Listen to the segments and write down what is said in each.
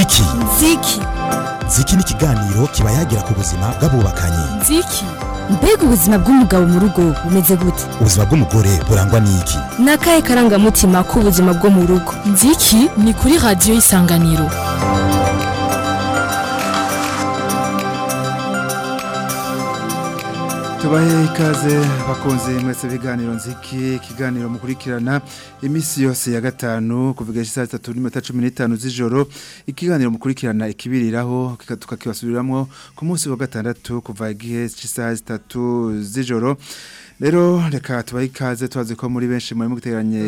nziki nziki nziki ni ikiganiro kiba yagira ku buzima bw'abubakanye nziki mbega ubuzima bw'umugabo mu rugo bumeze gute ubuzima bw'umugore burangwa n'iki ni akahe karangamutima k'ubuzima bwo mu rugo nziki ni kuri radiyo y'isanganiro tubahe ikaze bakunze mwese biganiro nziki ikiganiro mukurikirana iminsi yose ya gatanu kuvuga isaha zitatu n'iminota cumi n'itanu z'ijoro ikiganiro mukurikirana ikibiriraho tukakibasubiriramo ku munsi wa gatandatu kuva igihe cy'isaha zitatu z'ijoro rero reka tubahe ikaze tubazi ko muri benshi muri muguteranye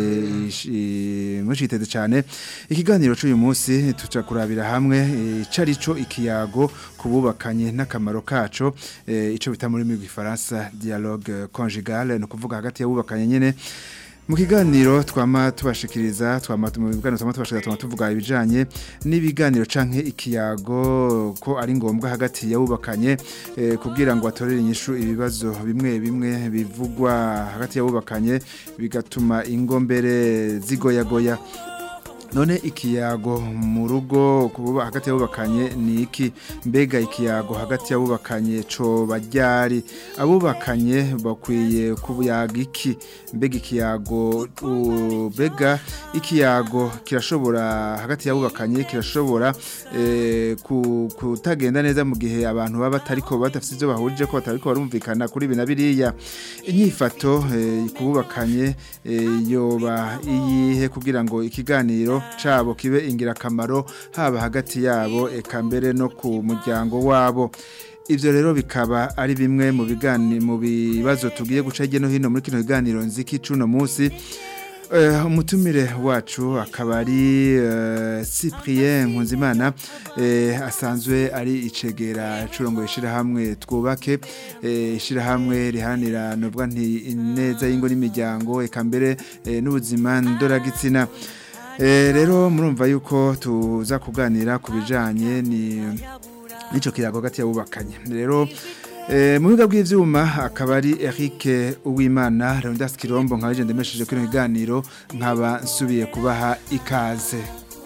mushiteze cyane ikiganiro cy'uyu munsi tuca kurabira hamwe icarico ikiyago kububakanye n'akamaro kaco ico bita muri mu Faransa dialogue conjugale no kuvuga hagati y'abubakanye nyene mu kiganiro twama tubashikiriza twama mu biganiro twama tubashikiriza twama tuvuga ibijanye n'ibiganiro canke ikiyago ko ari ngombwa hagati y'abubakanye eh, kugira ngo atorere inyishu ibibazo bimwe bimwe bivugwa hagati y'abubakanye bigatuma ingo mbere zigoyagoya none ikiyago mu rugo kuba hagati y'abubakanye ni iki mbega ikiyago hagati y'abubakanye co bajyari abubakanye bakwiye kubuyaga iki mbega ikiyago mbega ikiyago kirashobora hagati y'abubakanye kirashobora eh, kutagenda neza mu gihe abantu baba batariko badafite ibyo bahurije ko batariko barumvikana kuri ibi na biriya inyifato eh, kububakanye eh, yoba iyihe kugira ngo ikiganiro cabo kibe ingirakamaro haba hagati yabo eka mbere no ku muryango wabo ivyo rero bikaba ari bimwe mu bigani mu bibazo tugiye guca hirya no hino muri kino kiganiro nziki cuno musi Uh, umutumire wacu akaba ari uh, Cyprien Nkunzimana uh, asanzwe ari icegera curongo ishira hamwe twubake ishira hamwe rihanira novuga nti neza y'ingo n'imiryango eka mbere n'ubuzima ndoragitsina rero murumva yuko tuza kuganira ku bijyanye n'icyo kiyago hagati y'abubakanye rero mu biga bw'ibyuma akaba ari Eric uwimana Leonidas kirombo nka legende mesheje kuri kiganiro nkaba nsubiye kubaha ikaze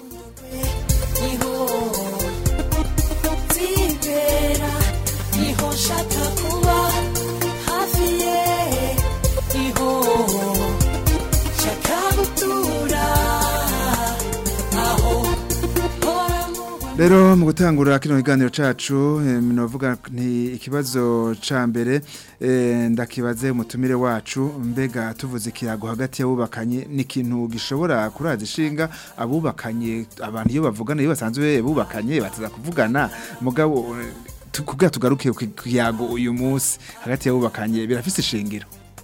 rero mu gutangura kino kiganiro cacu novuga nti ikibazo ca mbere ndakibaze umutumire wacu mbega tuvuze ikiyago hagati y'abubakanye ni ikintu gishobora kuraza ishinga abubakanye abantu iyo bavugana iyo basanzwe bubakanye bataza kuvugana mugabo kugira tugaruke ku kiyago uyu munsi hagati y'abubakanye birafise ishingiro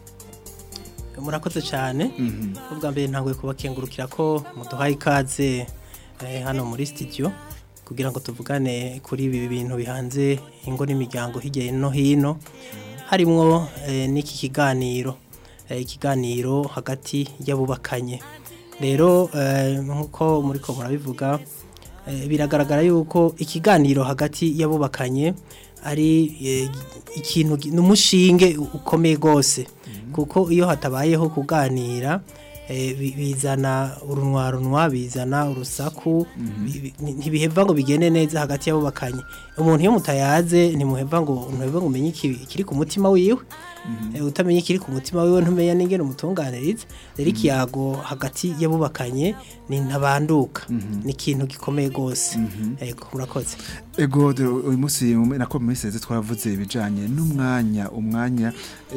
murakoze cyane ubwa mbere ntabwo kubakengurukira ko muduhaye ikaze hano muri studio kugira ngo tuvugane kuri ibi bintu bihanze ingo n'imiryango hirya no hino harimwo n'iki kiganiro ikiganiro hagati y'abubakanye rero nk'uko muri ko murabivuga biragaragara yuko ikiganiro hagati y'abubakanye ari ikintu n'umushinge ukomeye rwose kuko iyo hatabayeho kuganira bizana urunwa bizana urusaku ntibiheva ngo bigende neza hagati y'abubakanye umuntu iyo mutayaze ntimuheva ngo ntuheva ngo umenye ikiri ku mutima wiwe utamenya ikiri ku mutima wiwe ntumenya n'ingene umutunganiriza rero ikiyago hagati y'abubakanye ni ntabanduka ni ikintu gikomeye rwose ego murakoze ego uyu munsi nako mu minsi twavuze ibijyanye n'umwanya umwanya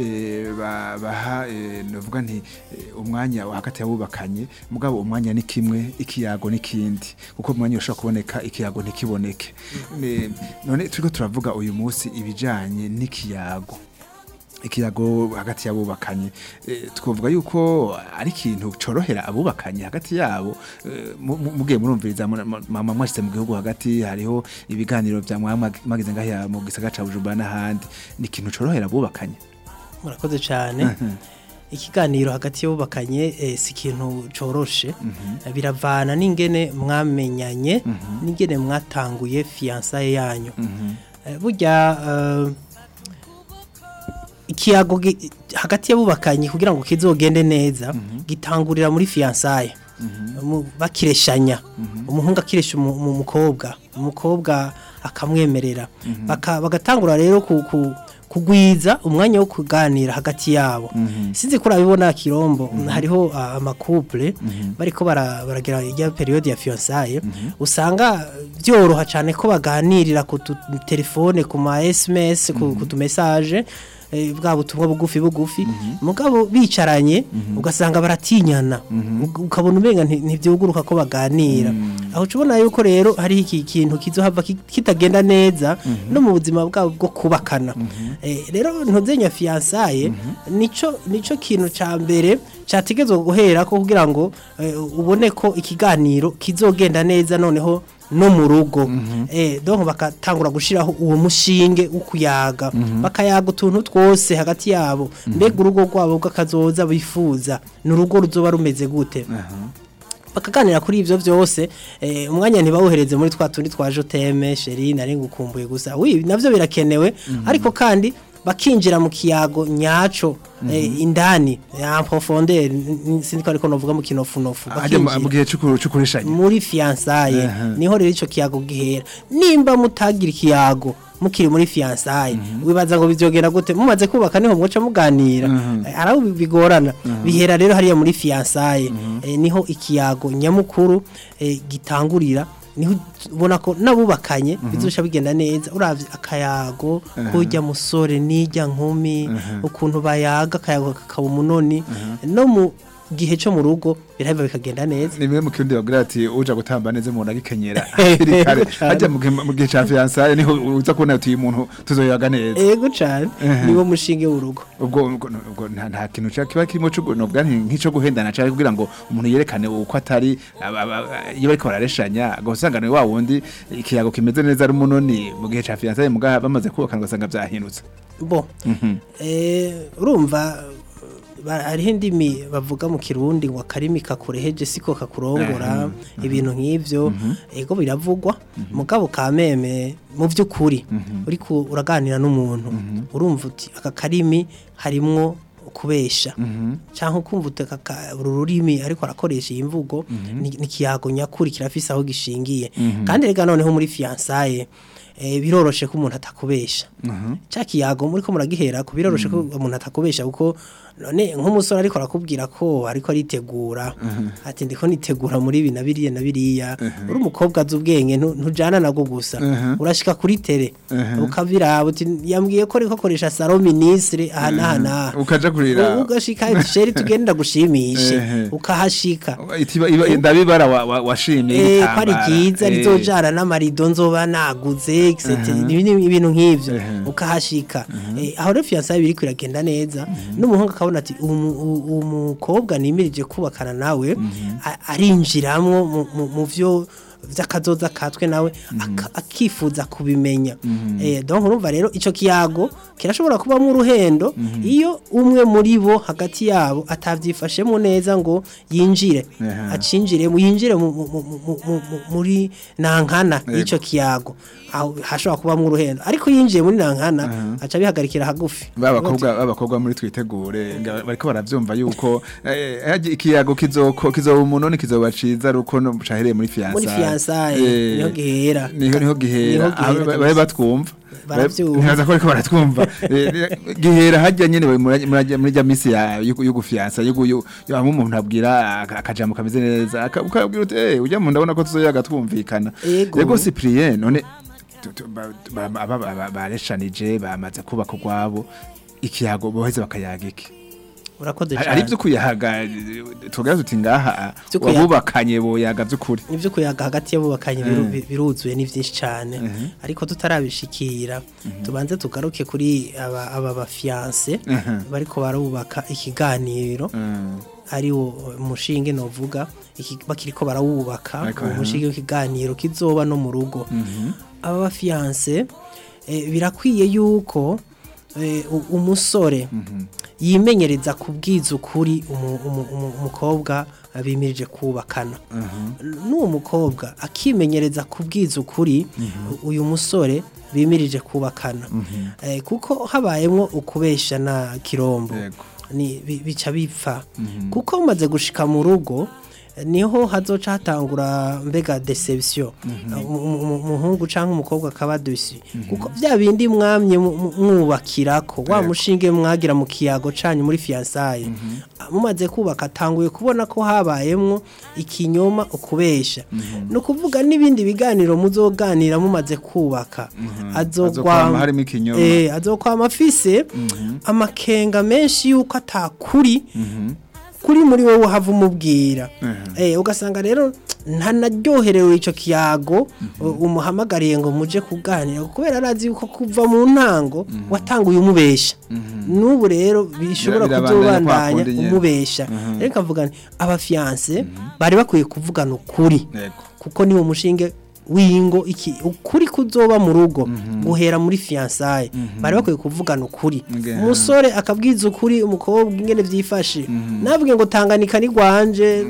baha navuga nti umwanya hagati y'abubakanye mugabo umwanya ni kimwe ikiyago n'ikindi kuko umwanya ushobora kuboneka ikiyago ntikiboneke none turi turavuga uyu munsi ibijyanye n'ikiyago ikiyago hagati y'abubakanye twavuga yuko ari ikintu cyorohera abubakanye hagati yabo mugiye murumviriza mama mwashyize mu gihugu hagati hariho ibiganiro bya mwagize ngaho mu gisagara cya bujumbura n'ahandi ni ikintu cyorohera abubakanye murakoze cyane ikiganiro hagati y'abubakanye si ikintu cyoroshe biravana n'ingene mwamenyanye n'ingene mwatanguye fiyansaye yanyu burya ikiyago hagati y'abubakanye kugira ngo kizogende neza gitangurira muri fiyansaye mu- bakireshanya umuhungu akiresha umu- umu- umukobwa umukobwa akamwemerera Baka- bagatangura rero ku- ku- kugwiza umwanya wo kuganira hagati yabo sinzi ko urabibona kirombo hariho ah, amakouple bariko bara- baragira ijya periode ya fiançailles usanga byoroha cyane ko baganirira ku tu- telefone ku ma SMS ku ku tu message eh, bwa butumwa bugufi bugufi mugabo bicaranye ugasanga baratinyana Ug- ukabona umenga nti- ntivyuguruka ko baganira aho ubona yuko rero hari iki kintu kizohava ki- kitagenda neza no mu buzima bwabo bwo kubakana Eh, rero ntuzenya fiançailles nico nico kintu ca mbere categezwe guhera ko kugira ngo eh, ubone ko ikiganiro kizogenda neza noneho no mu rugo eh donc bakatangura gushiraho uwo mushinge ukuyaga bakayaga utuntu twose hagati yabo mbega urugo rwabo bw'akazoza bifuza ni urugo ruzoba rumeze gute bakaganira kuri ivyo vyose eh, umwanya ntibawuhereze muri twa tundi twa joteme sheri nari ngukumbuye gusa wi navyo birakenewe ariko kandi bakinjira mu kiyago nyaco eh, indani ya profondeur sindiko ariko novuga mu kinofunofu hajya mu bakinjira mu gihe c'uku- c'ukureshanya muri fiançailles Aha. niho rero ico kiyago gihera nimba mutagira ikiyago mukiri muri fiançailles wibaza ngo bizogenda gute mumaze kubaka niho mwoca muganira Eh, araho bi- bigorana bihera rero hariya muri fiançailles Eh, niho ikiyago nyamukuru eh, gitangurira niho ubona ko nabubakanye bizosha bigenda neza uravye akayago kujya musore nijya nkumi ukuntu bayaga akayago kakaba umunoni no mu gihe cyo mu rugo birahava bikagenda neza ni bimwe mu kirundi bagira ati uja gutamba neza umuntu agikenyera hakiri kare hajya mu gihe mu gihe ca fiançailles niho uza kubona uti uyu muntu tuzoyaga neza ego cyane niwo mushinge w'urugo ubwo ubwo- ubwo nta nta kintu ca kiba kirimo cyo nobwa nk'ico guhendana cyane kugira ngo umuntu yerekane uko atari aba- aba- iyo bariko barareshanya agasanga ni wa wundi ikiyago kimeze neza ari umunoni mu gihe ca fiançailles mugaha bamaze kubakana ugasanga vyahindutse bo eh, urumva ba- hariho indimi bavuga mu kirundi ngo akarimi kakureheje siko kakurongora ibintu nk'ivyo ego biravugwa mugabo kameme mu by'ukuri uriko uraganira n'umuntu urumva uti aka karimi harimwo kubesha cyangwa ukumva uti aka ka- uru rurimi ariko arakoresha iyi mvugo ni ni ikiyago nyakuri kirafise aho gishingiye kandi rega noneho muri fiançailles eh, biroroshe ko umuntu atakubesha ca kiyago muri ko muragihera ko biroroshe ko umuntu atakubesha kuko none nk'umusore ariko arakubwira ko ariko aritegura ati ndiko nitegura muri ibi na biriya na biriya uri umukobwa azi ubwenge ntu- ntujana nabwo gusa urashika kuri tere ukabiraba uti yambwiye ko ariko akoresha salo ministre aha n'aha n'aha ukaja kurira ugashika sheri tugenda gushimishe Ehe. ukahashika itiba iba- ndabibara wa- wa- washimye Eh, ko ari ryiza rizojana n'amarido nzoba naguze etc Ibi ni ibintu nk'ivyo Ehe. ukahashika Eh, aho rero fiançailles biriko iragenda neza n'umuhungu akabona ati umu- u- umukobwa nimirije kubakana nawe a- arinjiramwo mu- mu- mu vyo vy'akazoza katwe nawe aka- akifuza kubimenya eh donc urumva rero ico kiyago kirashobora kubamwo uruhendo iyo umwe muri bo hagati yabo atavyifashemo neza ngo yinjire Aha. acinjire mu yinjire mu- mu- mu- mu- mu- mu- muri nankana Yego. y'ico kiyago aho hashobora kubamwo uruhendo ariko yinjiye muri nankana aca bihagarikira hagufi babakobwa babakobwa muri twitegure nga bariko baravyumva yuko eh, haje ikiyago kizoko kizoba umunoni kizoba ciza ruko no cahereye muri fiançailles muri fiançailles niho gihera niho niho gihera Niho gihera aho ba- kabisa. babe batwumva Baravyumva. ntibaza ko bariko baratwumva Eh, gihera hajya nyene we muri muri- muri rya misi ya yo yo gufiansa yo yo yo hamwe umuntu abwira aka- akajambo kameze neza aka- ukabwira uti eh ujya mu ndabona ko tuzoyaga twumvikana Ego. yego Cyprien none tu- tu- ba- ba- ba- ba- ba- bareshanije bamaze kubaka urwabo ikiyago boheze bakayaga iki urakoze hari hari cyane ibyo kuyaga tugira tuti ngaha Vyo kuyaga. wabubakanye boyaga by'ukuri nivyo kuyaga hagati y'abubakanye biru- bi- biruzuye ni vyinshi cyane ariko tutarabishikira tubanze tugaruke kuri aba aba bafiance bariko barubaka ikiganiro Mm. ari wo umushinge novuga iki bakiriko barawubaka Ariko, uwo aha. mushinge w'ikiganiro kizoba no mu rugo aba bafiance eh, birakwiye yuko eh, u- umusore yimenyereza kubwiza ukuri umu- umu- umu- umukobwa bimirije kubakana n'uwo mukobwa akimenyereza kubwiza ukuri uyu musore bimirije kubakana Eh, kuko habayemwo ukubesha na kirombo Yego. ni bi- bica bipfa kuko umaze gushika mu rugo niho hazoca hatangura mbega deception Umu- umu- umuhungu cyangwa umukobwa akaba dusi kuko bya bindi mwamye mu- mu- mwubakirako wa mushinge mwagira mu kiyago canyu muri fiançailles mumaze kubaka atanguye kubona ko habayemwo ikinyoma ukubesha ni ukuvuga n'ibindi biganiro muzoganira mumaze kubaka Azokwama harimo ikinyoma. Eh, azokwama afise amakenga menshi yuko atakuri kuri muri wowe hava umubwira eh ugasanga rero ntanaryoherewe ico kiyago uh, umuhamagariye ngo muje kuganira kubera arazi yuko kuva mu ntango watanguye umubesha n'ubu rero bishobora Bira- birabandanya kwa kuzobandanya kundi nyene. umubesha rero kavuga nti abafiance bari bakwiye kuvugana ukuri Yego. kuko niwo mushinge wingo iki ukuri kuzoba mu rugo guhera muri fiançailles bari bakwiye kuvugana ukuri Nge- umusore akabwiza ukuri umukobwa ingene vyifashe nabwiye ngo tanganika ni gwanje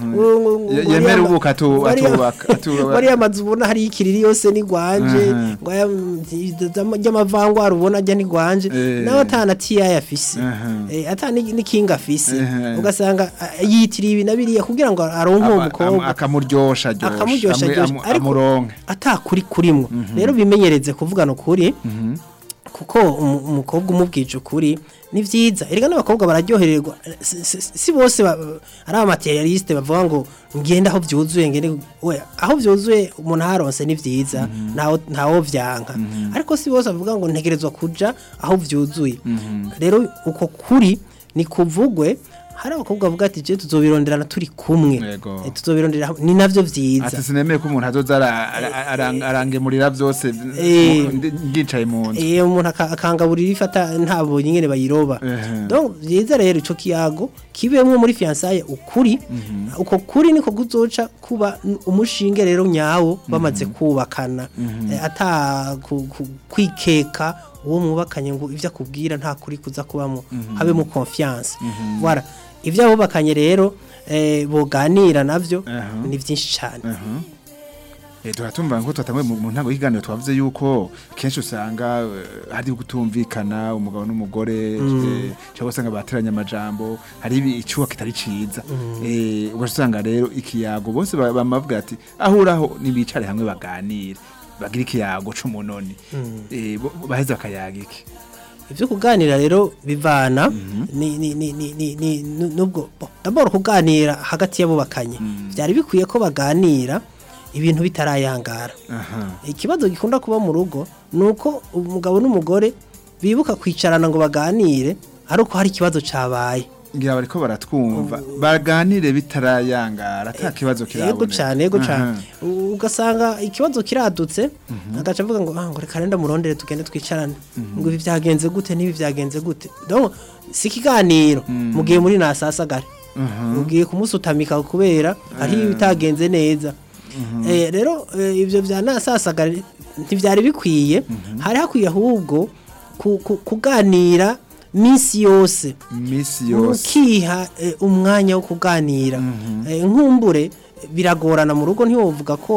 Ye- yemere ubuka atu- atubaka- atubaka. wari amazu ubona hari ikiriri yose ni gwanje Mhm. ngo aya ry'amavangwara ubona ajya ni gwanje Eh. nawe atana tiya afise Mhm. Eh, ata ni- n'ikinga afise Mhm. ugasanga ah, yitiriye ibi na biriya kugira ngo aronke uwo Aba- am- mukobwa akamuryosha aryosha akamuryosha amwe- aryosha amu- ariko amuronke atakuri kurimwo rero bimenyereze kuvugana ukuri kuko umu- umukobwa umubwije ukuri ni vyiza erega n'abakobwa bararyohererwa si, si, si bose ba- ari abamaterialiste bavuga ngo ngende aho vyuzuye ngende we aho vyuzuye umuntu aharonse ni vyiza ntawo ntawo vyanka ariko si bose bavuga ngo ntegerezwa kuja aho vyuzuye rero uko kuri ni kuvugwe hari abakobwa bavuga ati je tuzobironderana turi kumwe Yego. Eh, tuzobirondera hamwe." ni navyo vyiza ati sinemeye ko umuntu azoza ara- ara- arang- arangemurira byose Eh. ndi- ngicaye mu nzu iyo umuntu aka- akangaburira ifata ntabwo nyine bayiroba Ehe. donc byiza rero ico kiyago kibemwo muri fiançailles ukuri uko kuri niko kuzoca kuba n- umushinge rero nyawo bamaze kubakana Eh, ata ku- ku- kwikeka uwo mwubakanye ngo ivyo akubwira nta kuri kuza kubamo habemo confiance voilà ivyo abubakanye rero eh, boganira navyo Aha. ni vyinshi cane Eh, turatumva ngo twatanguye mu mu ntango y'ikiganiro twavuze yuko kenshi usanga eh, hari gutumvikana umugabo n'umugore eh, cyangwa usanga bateranya amajambo hari ibi- icyuwa kitari ciza eh ugasanga rero ikiyago bose ba- bamavuga ati ahuraho nibicare hamwe baganire bagira ikiyago c'umunoni eh bo- bo- baheze bakayaga iki ivyo kuganira rero bivana ni ni ni ni ni ni nu- nubwo bo, d'abord kuganira hagati y'abubakanye byari bikwiye ko baganira ibintu bitarayangara aha ikibazo gikunda kuba mu rugo nuko umugabo n'umugore bibuka kwicarana ngo baganire ari uko hari ikibazo cabaye ngira bariko baratwumva baganire bitarayangara ata kibazo kiraboneka yego cyane yego cyane Aha. U- ugasanga ikibazo kiradutse agaca avuga ngo ah ngo reka renda murondere tugende twicarane ngo ibi byagenze gute n'ibi byagenze gute donc si ikiganiro mugiye muri nasasagare mugiye kumusutamika kubera hari ibitagenze neza Eh, rero eh, ibyo bya nasasagare ntibyari bikwiye hari hakwiye ahubwo ku- ku- kuganira minsi yose misi yose ukiha eh, umwanya wo kuganira Eh, nkumbure biragorana mu rugo ntiwovuga ko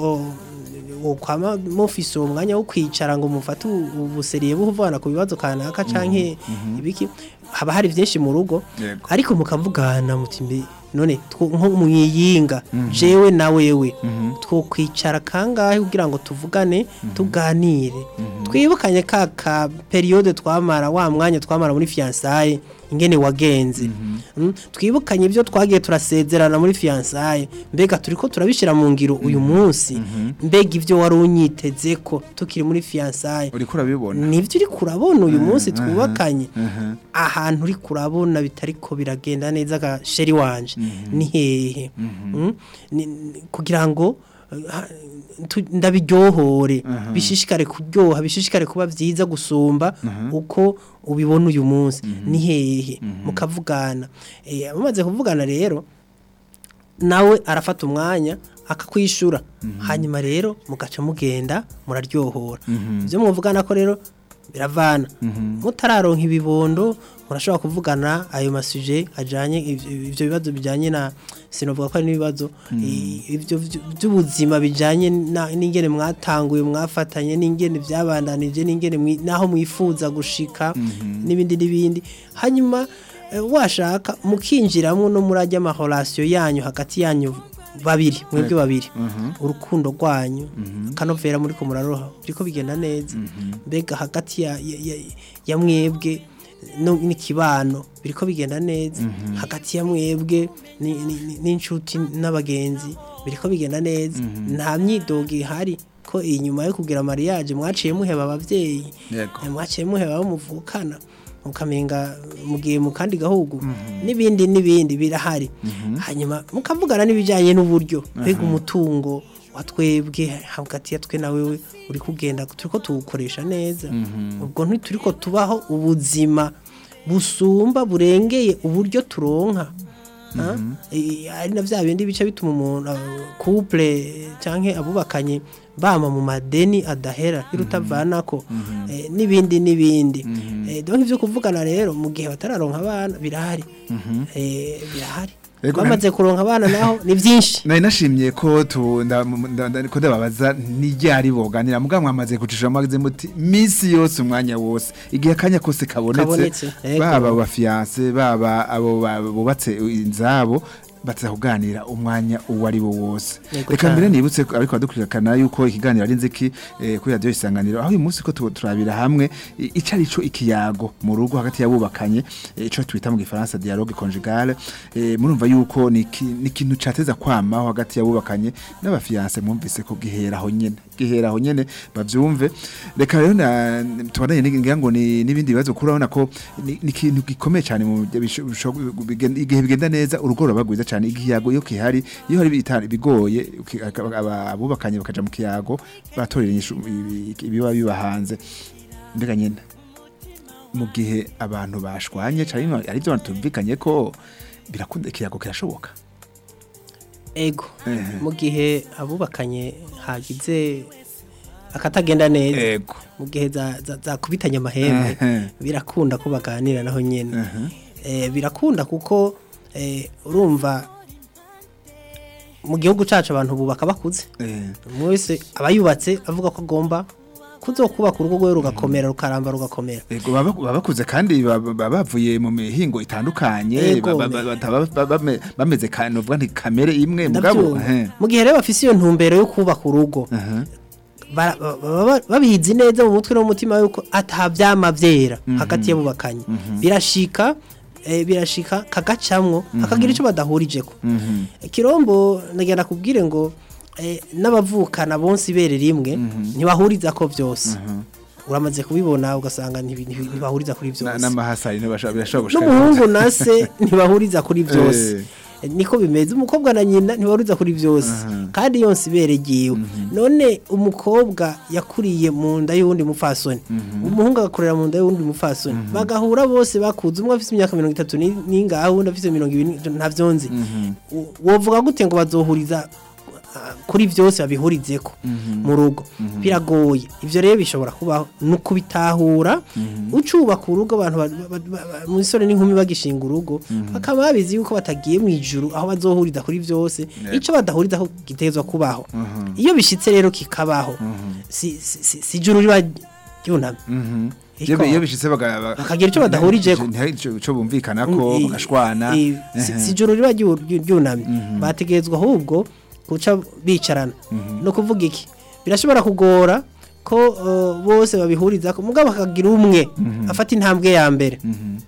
oh, kwama mufise uwo mwanya wo kwicara ngo mufate ubu- ubuseriye buvana ku bibazo kanaka canke ibiki haba hari byinshi mu rugo Yego. ariko mukavugana muti mbe none two- nko mwiyinga jewe na wewe twokwicara kangahe kugira ngo tuvugane tuganire twibukanye ka ka periode twamara wa mwanya twamara muri fiançailles ingene wagenze Mm, twibukanye ibyo twagiye turasezerana muri fiançailles mbega turiko turabishira mu ngiro uyu munsi mbega ibyo wari unyiteze ko tukiri muri fiançailles uriko urabibona nivyo uri kurabona uyu munsi aha, twubakanye aha. ahantu uri kurabona bitariko biragenda neza ga sheri wanje ni hehe Mm? Ni- ni- kugira ngo eh, ha- tu- ndabiryohore bishishikare kuryoha bishishikare kuba byiza gusumba uko ubibona uyu munsi ni hehe mukavugana Eh, mumaze kuvugana rero nawe arafata umwanya akakwishura hanyuma rero mugaca mugenda muraryohora ibyo muvugana ko rero biravana mutararonka ibibondo murashobora kuvugana ayo masuje ajanye ivyo ivyo bibazo bijanye na sinovuga ko ari n'ibibazo i- ivyo vy- by'ubuzima bijanye na- n'ingene mwatanguye mwafatanye n'ingene byabandanije n'ingene mwi- naho mwifuza gushika n'ibindi n'ibindi hanyuma eh, washaka mukinjiramwo no muri ajya amahorasiyo yanyu hagati yanyu babiri mwebwe babiri urukundo rwanyu akanovera muri ko muraroha biriko bigenda neza mbega hagati ya, ya, ya, ya mwebwe no- n'ikibano biriko bigenda neza hagati ya mwebwe ni- ni- ni- n'inshuti n'abagenzi biriko bigenda neza nta myidogo ihari ko inyuma yo kugira mariage mwaciye muheba abavyeyi Yego. Eh, mwaciye muheba abo muvukana mukamenga mugiye mu kandi gahugu n'ibindi n'ibindi birahari hanyuma mukavugana n'ibijyanye n'uburyo mbega umutungo wa twebwe hagati ya twe na wewe uri kugenda turiko tuwukoresha neza ubwo ntituriko tubaho ubuzima busumba burengeye uburyo turonka Ah, eh, ari na vya bindi bice bituma umuntu ah, couple canke abubakanye bama mu madeni adahera irutavanako eh, n'ibindi n'ibindi eh, donc ivyo kuvugana rero mu gihe batararonka abana birahari eh, birahari Ego, bamaze kuronka abana naho ni vyinshi nari nashimye ko tu nda- nda- nda- ko ndababaza n'iryari boganira mugabo mwamaze kucisha amazi muti minsi yose umwanya wose igihe akanya kose kabonetse Kabonetse, ego. baba aba fiance baba abo ba- bubatse inzabo baza kuganira umwanya uwo ari wo wose Yego reka cane. mbere nibutse ko ariko badukurikirana yuko ikiganiro ari nziki eh, kuri radio isanganiro aho uyu munsi ko tu- turabira hamwe i- ico ari cyo ikiyago mu rugo hagati y'abubakanye eh, ico twita mu gifaransa dialogue conjugale eh, murumva yuko ni iki- ni ikintu cateza kwamaho hagati y'abubakanye n'abafiance mwumvise ko gihera aho nyene gihera aho nyene bavyumve reka rero na- tubandanye ngira ngo ni n'ibindi bibazo kurabona ko ni ni ikintu gikomeye cyane mu bisho- bisho- bigen- igihe bigenda neza urugo rurabagwiza cyane igiyago iyo kihari iyo hari ibita- bigoye uki- aka- aba- abubakanye bakaja mu kiyago batorera inyishu ibi- ibiba biba hanze mbega nyene mu gihe abantu bashwanye cyane ari byo abantu tumvikanye ko birakunda ikiyago kirashoboka ego Ehe. mu gihe abubakanye hagize akatagenda neza ego mu gihe za- za- zakubitanye amahembe Ehe. birakunda ko baganira naho nyene Ehe. Eh, birakunda kuko eh, urumva mu gihugu cacu abantu bubaka bakuze Eh, umwe wese aba yubatse avuga ko agomba kuzokubaka urugo rwe rugakomera rukaramba rugakomera Ego baba baba bakuze kandi baba baba bavuye mu mihingo itandukanye Ego, baba- baba- bataba- baba bame- bameze kandi uvuga nti kamere imwe mugabo ndabyumva ehe. mu gihe rero bafise iyo ntumbero yo kubaka urugo Aha. bara- ba- ba- babizi neza mu mutwe no mu mutima yuko atavyama vyera hagati y'abubakanye birashika eh, birashika kagacamwo hakagira ico badahurijeko kirombo nagenda kubwire ngo eh, n'abavukana bonse ibere rimwe ntibahuriza ko vyose uramaze kubibona ugasanga ntibi- ntibi- ntibahuriza kuri Na- vyose n'amahasari ntibashobora birashobora gushika n'umuhungu na se ntibahuriza kuri byose Eh. niko bimeze umukobwa na nyina ntibahuriza kuri byose kandi yonse ibere ryiwe none umukobwa yakuriye mu nda y'uwundi mupfasoni umuhungu agakorera mu nda y'uwundi mupfasoni bagahura bose bakuze umwe afite imyaka mirongo itatu ni- n'ingahe uwundi afite mirongo ibiri ntavyo nzi U- wovuga gute ngo bazohuriza ah, kuri byose babihurizeko mu rugo biragoye ibyo rero bishobora kubaho ni ukubitahura ucubaka urugo abantu ba- ba- ba- ba- umusore n'inkumi bagishinga urugo bakaba babizi yuko batagiye mu ijuru aho bazohuriza kuri byose icyo badahurizaho gitezwa kubaho iyo bishitse rero kikabaho si si- si- si ijuru riba ryunamye iyo Iko- iyo bishitse baga- ba- Bakagira ico badahurijeko. ntihagire ico- ico bumvikana ko Mm, i- bagashwana i- si Ehe. si ijoro riba ryu- ryu- ryunamye bategerezwa ahubwo guca bicarana no kuvuga iki birashobora kugora ko uh, bose babihuriza ko mugabo hakagira umwe afata intambwe ya mbere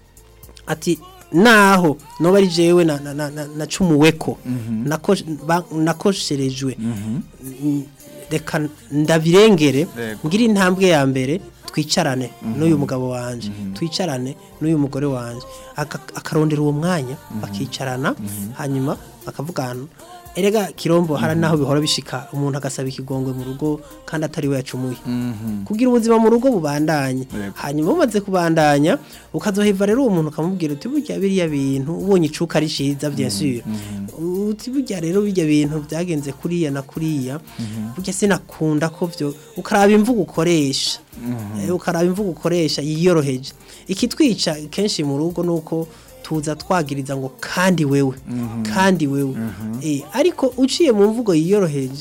ati naho noba ari jewe na, na, na, na, nacumuweko nako, ba- nakosherejwe Mm, reka ndabirengere Yego. ngira intambwe ya mbere twicarane n'uyu mugabo wanje twicarane n'uyu mugore wanje Aka- akarondera uwo mwanya bakicarana hanyuma bakavugana erega kirombo hari naho bihora bishika umuntu agasaba ikigongwe mu rugo kandi atari we yacumuye kugira ubuzima mu rugo bubandanye Yego. hanyuma umaze kubandanya ukazoheva rero uwo muntu ukamubwira uti burya biriya bintu ubonye icuka ari ciza bien sûr uti burya rero birya bintu byagenze kuriya na kuriya burya sinakunda ko byo ukaraba imvugo ukoresha Eh, ukaraba imvugo ukoresha yiyoroheje ikitwica kenshi mu rugo nuko tuza twagiriza ngo kandi wewe kandi wewe Eh, ariko uciye mu mvugo yiyoroheje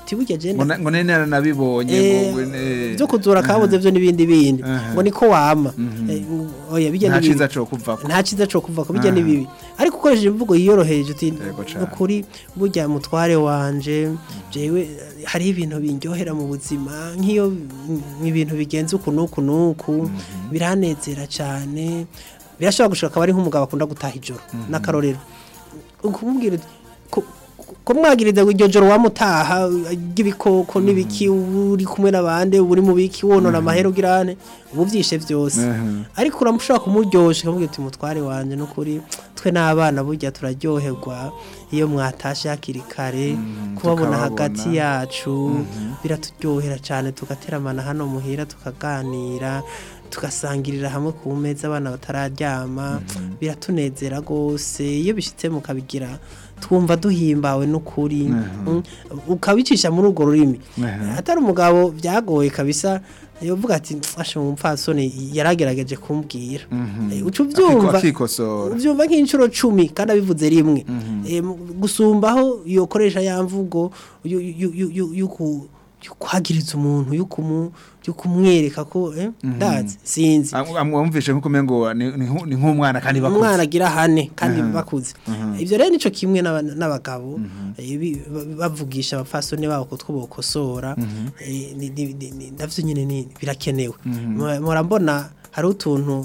uti burya je ngo na- ngo nene naranabibonye Eh, ngo eh, byo kuzura kabuze byo n'ibindi bindi Aha. ngo niko wama Eh, oya bijya nta n'ibindi ciza co kuvako nta cyiza cyo kuva ko bijya Aha. n'ibibi ariko ukoresheje imvugo yiyoroheje uti Yego cane. ukuri burya mutware wanje jewe eh, hari ibintu bindyohera mu buzima nk'iyo mm, ibintu bigenze uku n'uku n'uku biranezera cyane birashobora gushika akaba ari nk'umugabo akunda gutaha ijoro n'akarorero ukumubwira uti, ko- ko mwagiriza iryo joro wamutaha ry'ibikoko n'ibiki uri kumwe n'abandi uri mu biki wonona amahera ugirane ubu byishe byose Mhm. ariko uramushobora kumuryoshya ukamubwira uti mutware wanje n'ukuri twe n'abana burya turaryoherwa iyo mwatashe hakiri kare kubabona tukababona. hagati yacu biraturyohera cyane tugateramana hano muhira tukaganira tugasangirira hamwe ku meza abana batararyama biratunezera rwose iyo bishyitse mukabigira twumva duhimbawe n'ukuri Mm. ukabicisha muri urwo rurimi Mhm. atari umugabo byagoye kabisa yovuga ati ashe umupfasoni yaragerageje kumbwira Eh, uca ubyumva akikosora ubyumva nk'inshuro cumi kandi abivuze rimwe Eh, mu- gusumbaho yokoresha ya mvugo yu- yu- yu- yu- yuku- yukwagiriza umuntu yukumu- yukumwereka ko eh, ndazi sinzi amwumvishe nk'uko umengo ni ni nku- ni nk'umwana kandi bakuze umwana agira hane kandi bakuze ibyo rero nico kimwe n'aba- n'abagabo eh, bi- ba- bavugisha abapfasoni babo ko two bokosora eh, ni- ni- ni- ni- navyo nyine ni- birakenewe Mu- mpora mbona hari utuntu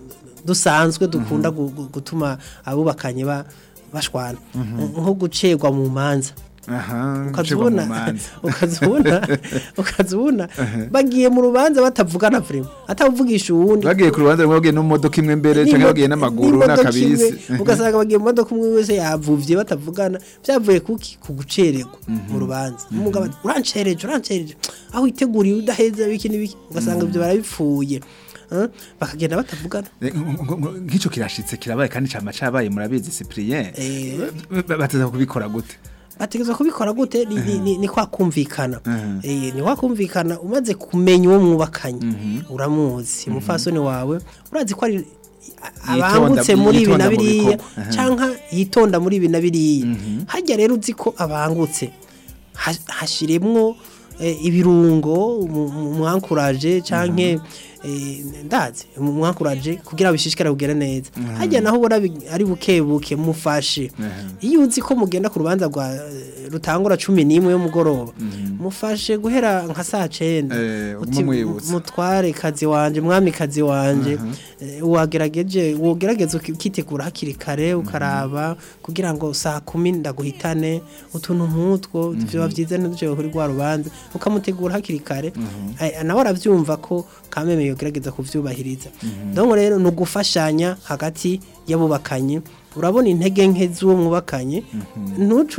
dusanzwe dukunda gu- gu- gutuma abubakanye ba- bashwana nko gucerwa mu manza aha gucirwa mu ukazubona manza. ukazubona ukazubona bagiye mu rubanza batavugana vrema atavugisha uwundi bagiye ku rubanza rumwe bagiye n'imodoka imwe mbere cyangwa bagiye n'amaguru n'imodoka n'akabisi imwe, ugasanga bagiye mu modoka umwe wese yavuvye batavugana byavuye kuki ku gucererwa mu rubanza umugabo ati urancereje urancereje aho witeguriye udaheza biki n'ibiki ugasanga ibyo barabipfuye Eh, bakagenda batavugana Eh, nk- nk- nk- nk'icyo kirashitse kirabaye kandi cama cabaye murabizi Cyprien Eh. bateza kubikora gute bategerezwa kubikora gute ni, ni, ni, ni kwa kumvikana Mhm. eh, ni kwa kumvikana umaze kumenya uwo mwubakanye uramuzi umufasoni wawe urazi ko ari abangutse Yitonda- muri ibi na yitonda mu biriya bikorwa. Mhm. canka yitonda muri ibi na biriya hajya rero uzi ko abangutse ha- hashiremwo eh, ibirungo mu- mu- mwankuraje canke eh, ndazi mwankuraje kugira bishishikare kugera neza hajya naho ubona bi- ari buke buke mufashe iyo uzi ko mugenda ku rubanza rwa eh, rutangura cumi n'imwe y'umugoroba mufashe guhera nka saa cenda Eh, uti mumwibutsa. mutware kazi wanje mwami kazi wanje eh, wagerageje wogerageza uki- ukitegura hakiri kare ukaraba kugira ngo saa kumi ndaguhitane utuntu nk'utwo biba byiza ntiduce kuri rwa rubanza ukamutegura hakiri kare Eh, nawe arabyumva ko kameme yogerageza kuvyubahiriza donc rero ni ugufashanya hagati y'abubakanye urabona intege nke z'uwo mwubakanye ntuce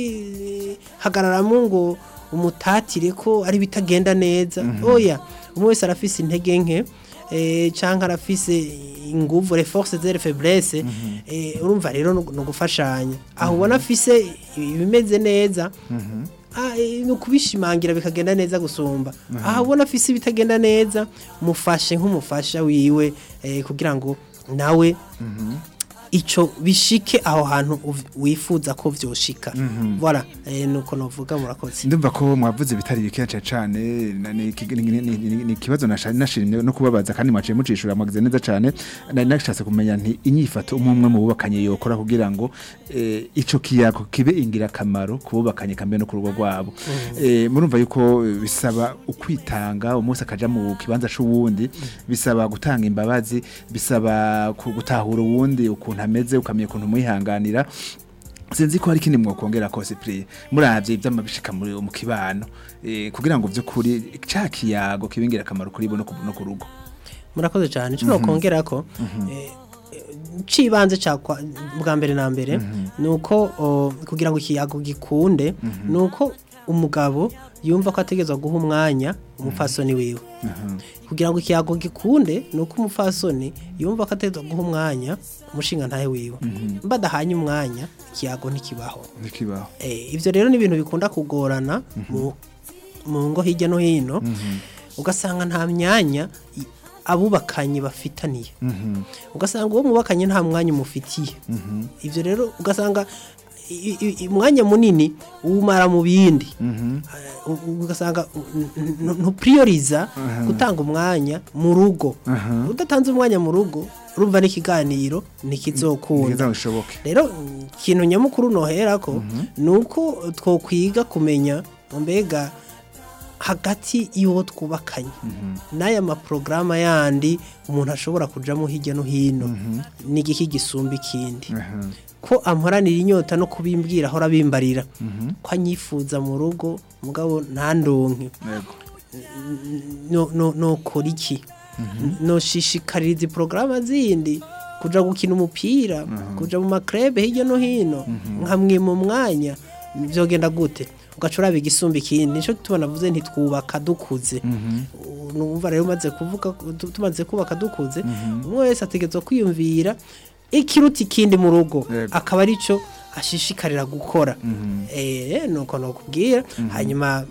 uzi hagararamo ngo umutatire ko ari bitagenda neza oya umwe wese arafise intege nke eh, canke arafise inguvu les forces et les faiblesses eh, urumva rero ni ugufashanya aho ubona afise ibimeze neza Ah, eh, ni ukubishimangira bikagenda neza gusumba aha ubona afise ibitagenda neza mufashe nk'umufasha wiwe eh, kugira ngo nawe ico bishike aho hantu uv- wifuza ko vyoshika voilà eh, nuko novuga murakoze ndumva ko mwavuze bitari bike cyane na- ni iki- ni- ni- ni- ni- ni ikibazo nasha- nashimye no kubabaza kandi mwaciye mucishura mwagize neza cyane nari nashatse kumenya nti inyifato umwe umwe mu bubakanye yokora kugira ngo eh, ico kiyago kibe ingirakamaro ku bubakanye kambe no ku rugo rwabo Eh, murumva yuko bisaba ukwitanga umunsi akaja mu kibanza c'uwundi bisaba gutanga imbabazi bisaba ku- gutahura uwundi ukuntu ameze ukamenya ukuntu mwihanganira sinzi ko hari ikindi mwokongera kose pri muravye ivy'amabishika muri mu kibano eh, kugira ngo vy'ukuri ca kiyago kibingira akamaro kuri bo no ku no ku rugo murakoze cyane cyo nokongera ko eh, cibanze cyakwa bwa mbere na mbere nuko o, kugira ngo ikiyago gikunde nuko umugabo yumva ko ategezwa guha umwanya umupfasoni wiwe kugira ngo ikiyago gikunde nuko umupfasoni yumva ko ategezwa guha umwanya umushinga ntahe wiwe badahanye umwanya ikiyago ntikibaho ntikibaho Eh, ivyo rero ni ibintu bikunda kugorana mu, mu ngo hirya no hino ugasanga nta myanya i- abubakanye bafitaniye ugasanga uwo mubakanye nta mwanya umufitiye ivyo rero ugasanga i- i- umwanya munini uwumara mu bindi Mhm. Eh, u- ugasanga ntupuriyoriza gutanga umwanya mu rugo Aha. udatanze umwanya mu rugo urumva n'ikiganiro ntikizokunda Ntikiza bishoboke. rero ikintu nyamukuru nohera ko ni uko twokwiga kumenya mbega hagati y'uwo twubakanye n'aya maporogaramu yandi umuntu ashobora kujamo hirya no hino n'igiki gisumba ikindi Aha. ko amuharanira inyota no kubimbwira ahora abimbarira ko anyifuza mu rugo mugabo ntandonke Yego. no no nokora iki noshishikaririza porogaramu zindi kuja gukina umupira kuja mu makrebe hirya no hino nkamwe mu mwanya byogenda gute ugaca uraba igisumba ikindi nico tubona vuze ntitwubaka dukuze numva rero umaze kuvuga tu- tumaze kubaka dukuze umwe wese ategerezwa kwiyumvira ikiruta ikindi mu rugo Yego. akaba arico ashishikarira gukora eh nuko nokubwira hanyuma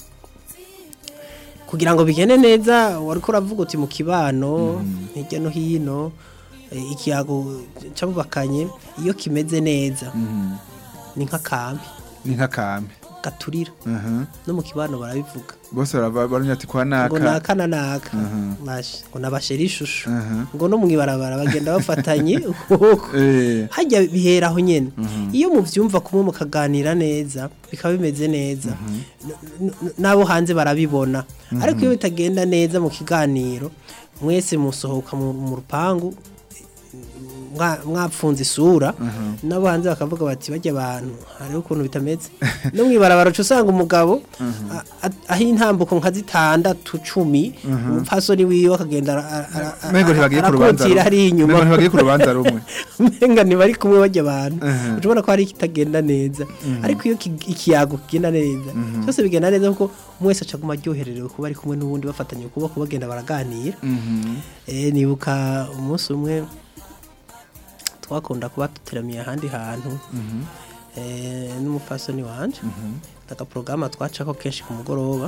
kugira ngo bigende neza wariko uravuga uti mu kibano hirya no hino eh, ikiyago cyabubakanye iyo kimeze neza ni nk'akambi Ni nk'akame. gaturira Aha. no mu kibano barabivuga Bose baraba- baranya ati kwa ngo naka. naka na naka Mhm. Bashe, ngo nabashera ishusho Aha. ngo no mwibarabara bagenda bafatanye ukuboko Eh. hajya bihera aho nyene iyo muvyumva kumwe mukaganira neza bikaba bimeze neza n- n- n'abo hanze barabibona ariko iyo bitagenda neza mu kiganiro mwese musohoka mu mu rupangu mwa- mwapfunze isura n'abo hanze bakavuga bati bajya abantu hariho ukuntu bitameze no mwibarabara uca usanga umugabo a- a- aho intambuko nka zitandatu cumi umupfasoni wiwe akagenda ara- ara- ara- Mengo ntibagiye ku rubanza. arakotira hariya inyuma Mengo ntibagiye ku rubanza rumwe. umenga ntibari kumwe bajya abantu Mhm. urabona ko hari ikitagenda neza ariko iyo ki- ikiyago kigenda neza byose bigenda neza kuko umwe wese acaguma aryohererewe kuba ari kumwe n'uwundi bafatanye ukuboko bagenda baraganira Mhm. Eh, nibuka umunsi umwe twakunda kuba duteramiye ahandi hantu eh, n'umupfasoni wanje agaporogaramu twacako kenshi ku mugoroba